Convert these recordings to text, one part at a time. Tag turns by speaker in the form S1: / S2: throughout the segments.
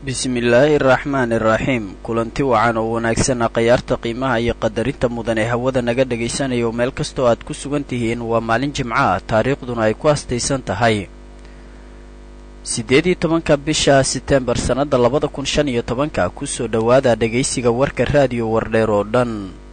S1: bismillaahi araxmaani iraxiim kulanti wacan oo wanaagsana khayaarta qiimaha iyo qadarinta mudan ee hawada naga dhagaysanayo meel kastoo aad ku sugan tihiin waa maalin jimco ah taariikhduna ay ku astaysan tahay siddeed iyo tobanka bisha setembar sannadda labada kun shan iyo tobanka kusoo dhowaada dhegaysiga warka raadiyo wardheer oo dhan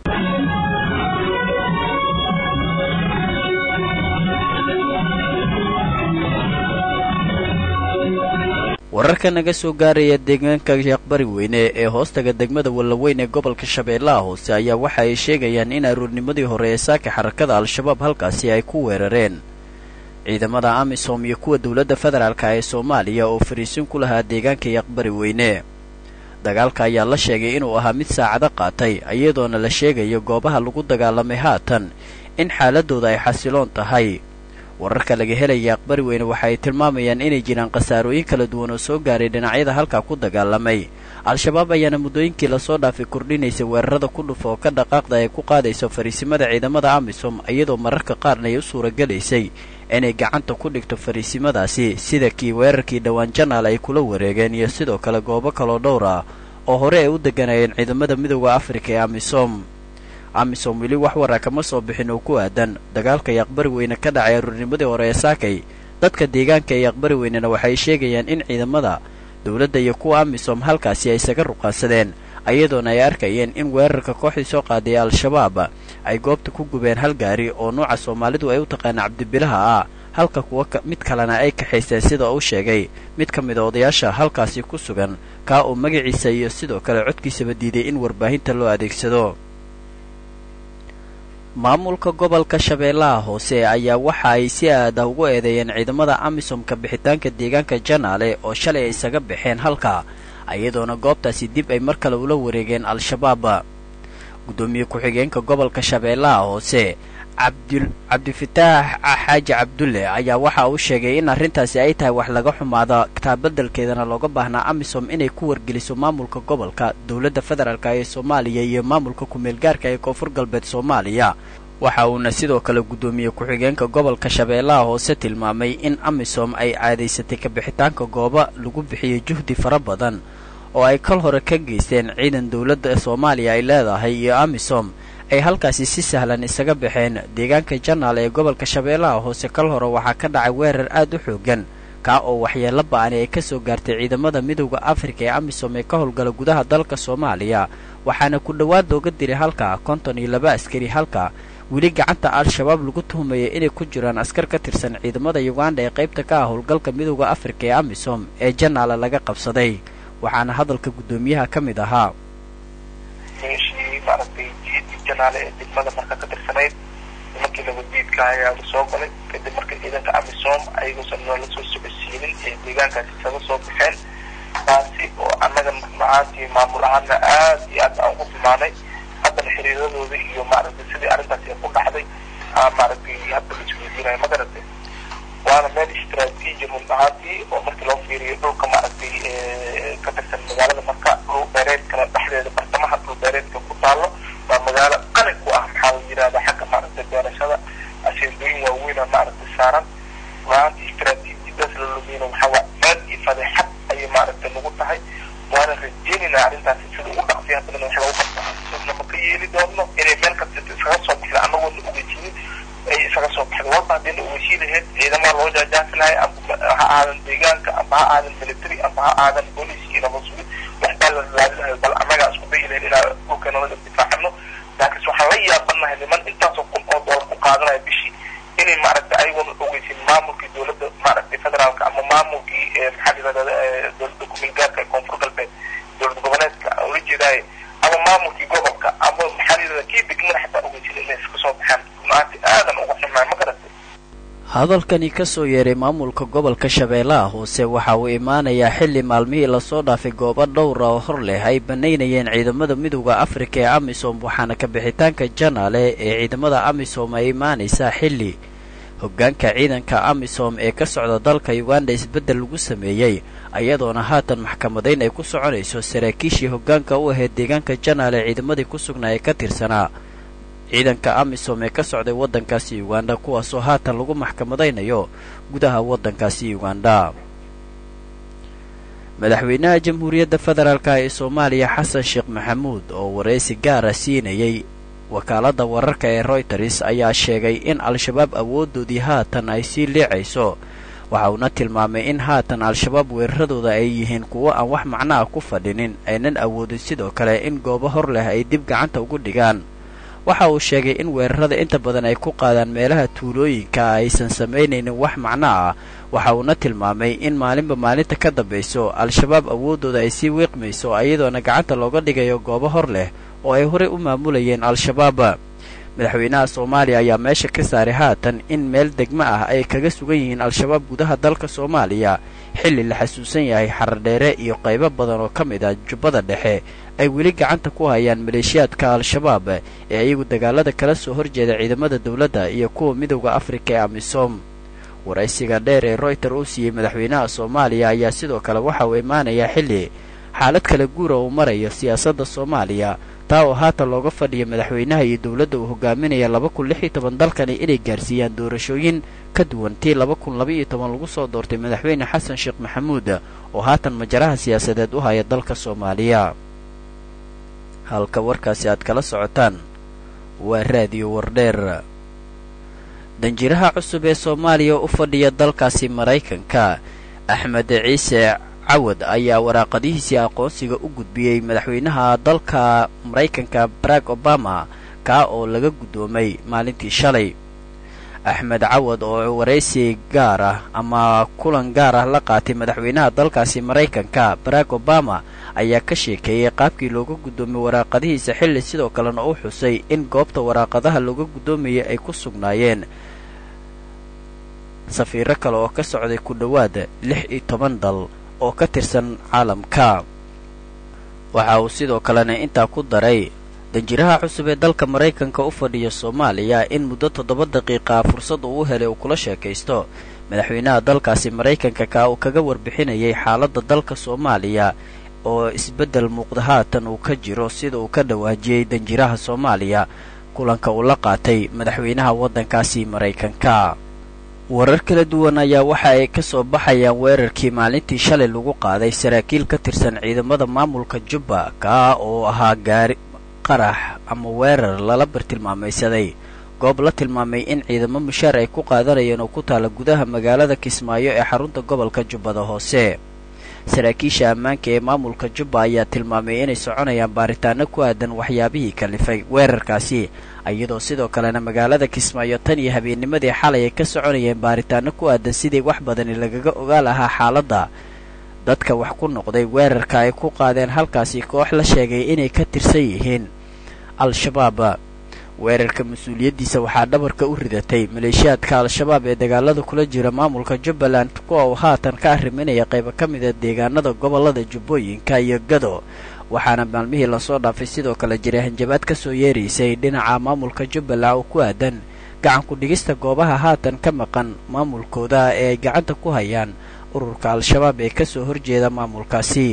S1: wararka naga soo gaaraya deegaanka sheekbari weyne ee hoostaga degmada wallaweyn ee gobolka shabeellaha hoose ayaa waxa ay sheegayaan in aroornimadii hore ee saaka xarakada al-shabaab halkaasi ay ku weerareen ciidamada amisom iyo kuwa dowladda federaalka ee soomaaliya oo fariisin ku lahaa deegaanka yaqbari weyne dagaalka ayaa la sheegay inuu ahaa mid saacado qaatay iyadoona la sheegayo goobaha lagu dagaalamay haatan in xaaladooda ay xasiloon tahay wararka laga helaya aqbari weyne waxa ay tilmaamayaan inay jiraan khasaarooyin kala duwan oo soo gaaray dhinacyada halkaa ku dagaalamay al-shabaab ayaana muddooyinkii lasoo dhaafay kordhinaysay weerarada ku dhufa oo ka dhaqaaqda ay ku qaadayso fariisimada ciidamada amisom iyadoo mararka qaarna ay u suuragelaysay inay gacanta ku dhigto fariisimadaasi sida kii weerarkii dhowaan janaal ay kula wareegeen iyo sidoo kale goobo kaloo dhowr ah oo hore ay u deganayeen ciidamada midooda afrika ee amisom amisom weli wax waraa kama soo bixin oo ku aadan dagaalka yaqbari weyne ka dhacay aruurnimadii hore ee saakay dadka deegaanka ee yaqbari weynena waxay sheegayaan in ciidamada dowladda iyo kuwa amisom halkaasi ay isaga ruqaansadeen ayadoona ay arkayeen in weerarka kooxdii soo qaaday al-shabaab ay goobta ku gubeen hal gaari oo nuuca soomaalidu ay u taqaana cabdibilaha ah halka kuwa mid kalena ay kaxaysteen sida uu sheegay mid ka mid a odayaasha halkaasi ku sugan kaa uu magaciisa iyo sidoo kale codkiisaba diiday in warbaahinta loo adeegsado maamulka gobolka shabeellaha hoose ayaa waxa ay si aada ugu eedeeyeen ciidamada amisomka bixitaanka deegaanka janaale oo shalay ay isaga baxeen halka iyadoona goobtaasi dib ay mar kale ula wareegeen al-shabaab guddoomiye ku-xigeenka gobolka shabeellaha hoose cabdifitaax xaaji cabdulle ayaa waxa uu sheegay in arrintaasi ay tahay wax laga xumaada taabadelkeedana looga baahnaa amisom inay ku wargeliso maamulka gobolka dowladda federaalk ee soomaaliya iyo maamulka ku-meelgaarka ee koonfur galbeed soomaaliya waxa uuna sidoo kale guddoomiye ku-xigeenka gobolka shabeellaha hoose tilmaamay in amisom ay caadaysatay kabixitaanka gooba lagu bixiyey juhdi fara badan oo ay kal hore ka geysteen ciidan dowladda soomaaliya ay leedahay iyo amisom ay halkaasi si sahlan isaga baxeen deegaanka janaal ee gobolka shabeellaha hoose kal hore waxaa ka dhacay weerar aad u xoogan kaa oo waxyeello ba-ani ay ka soo gaartay ciidamada midowda afrika ee amisom ee ka howlgala gudaha dalka soomaaliya waxaana ku dhowaad looga diray halka konton iyo laba askari halka weli gacanta al-shabaab lagu tuhumayay inay ku jiraan askar ka tirsan ciidamada uganda ee qaybta ka ah howlgalka midowda afrika ee amisom ee janaala laga qabsaday waxaana hadalka guddoomiyaha ka mid ahaa
S2: janaale ee degmada marka ka tirsanayd nimankii nabaddiidka ayaa la soo galay kadib markii ciidanka amisom ayagoosan noola soo socodsiinin ee deegaankaasi isaga soo baxeen taasi oo annaga macaantii maamul ahaana aad iyo aad aan ugu tilmaanay haddana xiriiradooda iyo maaragtay sidii arrintaasi ay ku dhacday maaragtay hadda la isweydiinayo ma garatay waana meel istraatiiji run ahaantii oo markii loo fiiriyo dhulka maaragtay ka tirsan magaalada marka dhul beereedkana dhexdeeda bartamaha dhul beereedka ku taalo waa magaalo qani ku ah maxaa la yidhahda xagga maaragtay beerashada aseendooyin waaweyna maaragtay saaran runaantii istraatiijiyadaas la lumiyna waxaa waa ceeb iyo fadeexad ayay maaragtay nagu tahay waana rajeynayna arrintaasi sida ugu dhaqsiya haddana wax lagu qabtaa sidna ma ka yeeli doonno inay meel kasta iskaga soo baxda anagoona ogeysiinin ay isaga soo baxda walba haddayna ogeysiin lahayd ciidamada loo jaajaafi lahay amba ha aadan deegaanka amba ha aadan military amba ha aadan booliis iyo nabasugid waxbaa la raadi lahay bal annagaa isku dayi lahayn inaa dhulkeena laga difaacano laakiinse waxaan la yaabanahay niman intaasoo kun oo doolar ku qaadanaya bishii inay maaragtay ayagoona ogeysin maamulkii dowladda maaragtay federaalka ama maamulkii maxaa yidhahda dowladda ku-meelgaarka ee koonfur galbeed dowlad goboleedka ula jeedaaye ama maamulkii gobolka ama maxaa yidhahda kii degmada xataa ogeysin inay iska soo baxaan runaantii aadan uga xumaa ma garatay
S1: hadalkani ka soo yeeray maamulka gobolka shabeellaha hoose waxa uu imaanayaa xilli maalmihii lasoo dhaafay goobo dhowra oo hor leh ay bannaynayeen ciidamada midowda afrika ee amisom waxaana kabixitaanka janaale ee ciidamada amisom ay imaanaysaa xilli hoggaanka ciidanka amisom ee ka socda dalka uganda isbeddel lagu sameeyey ayadoona haatan maxkamadayn ay ku soconayso saraakiishii hoggaanka u ahayd deegaanka janaale ciidamadii ku sugnaa ee ka tirsanaa ciidanka amisom ee ka socday waddankaasi uganda kuwaasoo haatan lagu maxkamadaynayo gudaha waddankaasi uganda madaxweynaha jamhuuriyadda federaalka ee soomaaliya xasan sheekh maxamuud oo waraysi gaara siinayay wakaaladda wararka ee royters ayaa sheegay in al-shabaab awooddoodii haatan ay sii liicayso waxa uuna tilmaamay in haatan al-shabaab weeraradooda ay yihiin kuwo aan wax macnaha ku fadhinin aynan awoodin sidoo kale in goobo hor leh ay dib gacanta ugu dhigaan waxa uu sheegay in weerarada inta badan ay ku qaadaan meelaha tuulooyinka aysan samaynaynin wax macno ah waxa uuna tilmaamay in maalinba maalinta ka dambayso al-shabaab awooddooda ay sii wiiqmayso iyadoona gacanta looga dhigayo goobo hor leh oo ay horey u maamulayeen al-shabaab madaxweynaha soomaaliya ayaa meesha ka saaray haatan in meel degmo ah ay kaga sugan yihiin al-shabaab gudaha dalka soomaaliya xilli la xasuusan yahay xaradheere iyo qaybo badan oo ka mid ah jubbada dhexe ay weli gacanta ku hayaan maleeshiyaadka al-shabaab ee iyagu dagaalada kala soo horjeeda ciidamada dowladda iyo kuwa midowda afrika ee amisom waraysiga dheer ee royter uu siiyey madaxweynaha soomaaliya ayaa sidoo kale waxa uu imaanayaa xilli xaalad kala guura uu marayo siyaasadda soomaaliya taa oo haatan looga fadhiya madaxweynaha iyo dowladda uu hogaaminaya laba kun lix iyo toban dalkani inay gaarsiiyaan doorashooyin ka duwan tii laba kun laba iyo toban lagu soo doortay madaxweyne xasan sheekh maxamuud oo haatan majaraha siyaasadeed u haya dalka soomaaliya halka warkaasi aad kala socotaan waa raadiyo wardheer danjiraha cusub ee soomaaliya u fadhiya dalkaasi maraykanka axmed ciise cawad ayaa waraaqadihiisii aqoonsiga u gudbiyey madaxweynaha dalka maraykanka barack obama kaa oo laga guddoomay maalintii shalay axmed cawad oo waraysi gaar ah ama kulan gaar ah la qaatay madaxweynaha dalkaasi maraykanka barack obama ayaa ka sheekeeyey qaabkii looga guddoomay waraaqadihiisa xilli sidoo kalena u xusay in goobta waraaqadaha looga guddoomayay ay ku sugnaayeen safiiro kale oo ka socday ku dhowaad lix iyo toban dal oo ka tirsan caalamka waxa uu sidoo kalena intaa ku daray danjiraha cusub ee dalka maraykanka u fadhiya soomaaliya in muddo toddoba daqiiqa fursad uu u helay uu kula sheekaysto madaxweynaha dalkaasi maraykanka kaa uu kaga warbixinayay xaaladda dalka soomaaliya oo isbeddel muuqda haatan uu ka jiro sida uu ka dhawaajiyey danjiraha soomaaliya kulanka uu la qaatay madaxweynaha waddankaasi maraykanka warar kala duwan ayaa waxa ay ka soo baxayaan weerarkii maalintii shalay lagu qaaday saraakiil ka tirsan ciidamada maamulka jubba kaa oo ahaa gaari qarax ama weerar lala bartilmaamaysaday goob la tilmaamay in ciidamo mushaar ay ku qaadanayeen oo ku taala gudaha magaalada kismaayo ee xarunta gobolka jubbada hoose saraakiisha ammaanka ee maamulka jubba ayaa tilmaamay inay soconayaan baaritaano ku aadan waxyaabihii kalifay weerarkaasi iyadoo sidoo kalena magaalada kismaayo tan iyo habeennimadii xalay ay ka soconayeen baaritaano ku aadan sidii wax badani lagaga ogaa lahaa xaaladda dadka wax ku noqday weerarka ay ku qaadeen halkaasi koox la sheegay inay ka tirsan yihiin al-shabaab weerarka mas-uuliyaddiisa waxaa dhabarka u ridatay maleeshiyaadka al-shabaab ee dagaalada kula jira maamulka jubbaland kuwa uu haatan ka arriminaya qaybo ka mida deegaanada gobollada jubbooyinka iyo gado waxaana maalmihii lasoo dhaafay sidoo kale jiray hanjabaad ka soo yeeraysay dhinaca maamulka jubbaland oo ku aadan gacan ku-dhigista goobaha haatan ka maqan maamulkooda ee ay gacanta ku hayaan ururka al-shabaab ee ka soo horjeeda maamulkaasi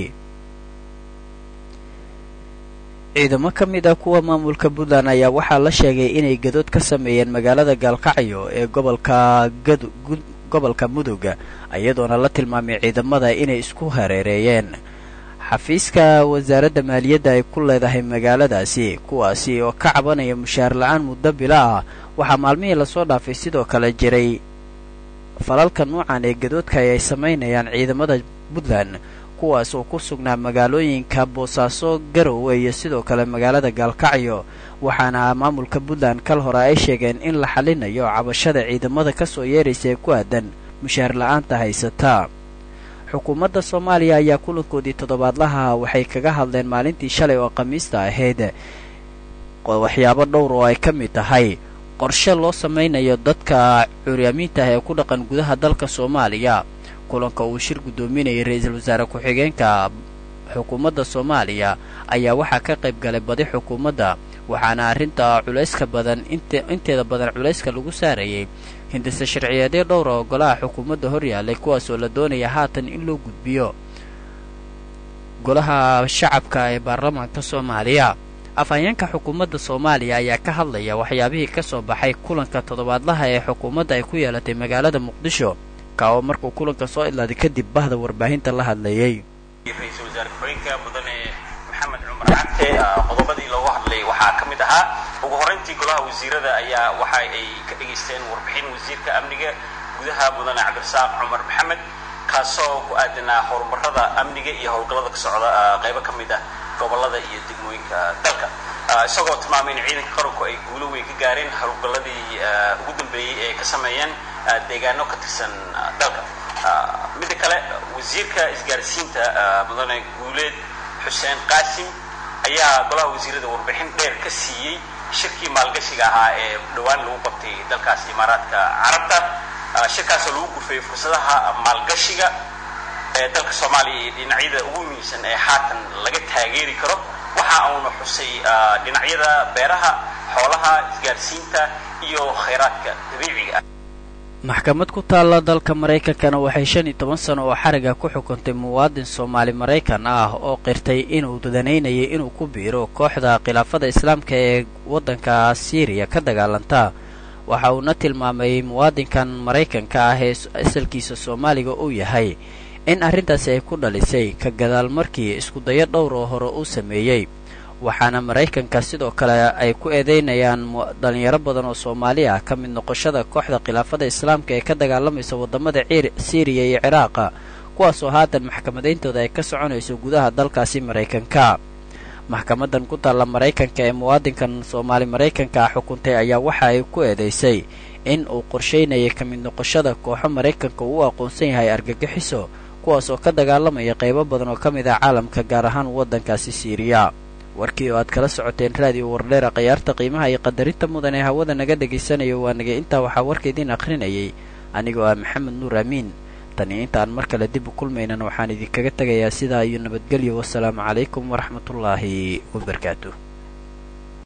S1: ciidamo ka mid ah kuwa maamulka puntland ayaa waxaa la sheegay inay gadood ka sameeyeen magaalada gaalkacyo ee gobolka gad gobolka mudugga iyadoona la tilmaamay ciidamada inay isku hareereeyeen xafiiska wasaaradda maaliyadda ay ku leedahay magaaladaasi kuwaasi oo ka cabanaya mushaar la-aan muddo bila ah waxaa maalmihii lasoo dhaafay sidoo kale jiray falalka nuucan ee gadoodka ay samaynayaan ciidamada puntland kuwaas oo ku sugnaa magaalooyinka boosaaso garowe iyo sidoo kale magaalada gaalkacyo waxaana maamulka puntland kal hore ay sheegeen in la xalinayo cabashada ciidamada ka soo yeeraysa ee ku aadan mushaar la-aanta haysata xukuumadda soomaaliya ayaa kulankoodii toddobaadlaha waxay kaga hadleen maalintii shalay oo khamiista ahayd waxyaabo dhowr oo ay ka mid tahay qorshe loo samaynayo dadka curyaamiinta ah ee ku dhaqan gudaha dalka soomaaliya kulanka uu shir guddoominayay ra-iisul wasaare ku-xigeenka xukuumadda soomaaliya ayaa waxaa ka qayb galay badi xukuumadda waxaana arrinta culayska badan inteeda badan culayska lagu saarayay hindise sharciyeedyo dhowra oo golaha xukuumadda hor yaallay kuwaas oo la doonaya haatan in loo gudbiyo golaha shacabka ee baarlamaanka soomaaliya afhayeenka xukuumadda soomaaliya ayaa ka hadlaya waxyaabihii ka soo baxay kulanka toddobaadlaha ee xukuumadda ay ku yeelatay magaalada muqdisho ka oo markuu kulanka soo idlaaday kadib bahda warbaahinta la hadlayay
S3: ra-iisul wasaare ku-xigeenka mudane maxamed cumar cagte qodobadii loogu hadlay waxaa ka mid ahaa ugu horreyntii golaha wasiirada ayaa waxa ay ka dhegaysteen warbixin wasiirka amniga gudaha mudane cabdirasaaq cumar maxamed kaasoo ku aadanaa horumarada amniga iyo howlgallada ka socda qaybo ka mid ah gobolada iyo degmooyinka dalka isagoo tilmaamay in ciidanka qaranku ay guulo weyn ka gaareen howlgalladii ugu dambeeyey ee ka sameeyeen deegaano ka tirsan dalka midda kale wasiirka isgaarsiinta mudane guuleed xuseen qaasim ayaa golaha wasiirada warbixin dheer ka siiyey shirkii maalgashiga ahaa ee dhowaan lagu qabtay dalkaas imaaraadka carabta shirkaasoo lagu gurfayay fursadaha maalgashiga ee dalka soomaaliya iyo dhinacyada ugu muhiimsan ee haatan laga taageeri karo waxa uuna xusay dhinacyada beeraha xoolaha isgaarsiinta iyo khayraadka dabiiciga ah
S1: maxkamad ku taalla dalka maraykankana waxay shan iyo toban sano oo xariga ku xukuntay muwaadin soomaali maraykan ah oo qirtay inuu danaynayay inuu ku biiro kooxda khilaafada islaamka ee waddanka siiriya ka dagaalanta waxa uuna tilmaamay muwaadinkan maraykanka ah ee asalkiisa soomaaliga uu yahay in arrintaasi ay ku dhalisay ka gadaal markii iskudayo dhowr oo hore uu sameeyey waxaana maraykanka sidoo kale ay ku eedeynayaan dhalinyaro badan oo soomaali ah ka mid noqoshada kooxda khilaafada islaamka ee ka dagaalamaysa waddamada siiriya iyo ciraaqa kuwaasoo haatan maxkamadayntooda ay ka soconayso gudaha dalkaasi maraykanka maxkamadan ku taalla maraykanka ee muwaadinkan soomaali maraykanka ah xukuntay ayaa waxa ay ku eedaysay in uu qorshaynayay ka mid noqoshada kooxo maraykanka uu u aqoonsan yahay argagixiso kuwaas oo ka dagaalamaya qaybo badan oo ka mid ah caalamka gaar ahaan waddankaasi siiriya warkii oo aad kala socoteen raadiyo wardheera khayaarta qiimaha iyo qadarinta mudan ee hawada naga dhagaysanayo waa nagay intaa waxaa warka idiin akhrinayay anigoo ah maxamed nuur amiin tani intaan mar kale dib u kulmaynan waxaan idinkaga tegayaa sidaa iyo nabadgelyo wasalaamu calaykum waraxmatullaahi wabarakaatu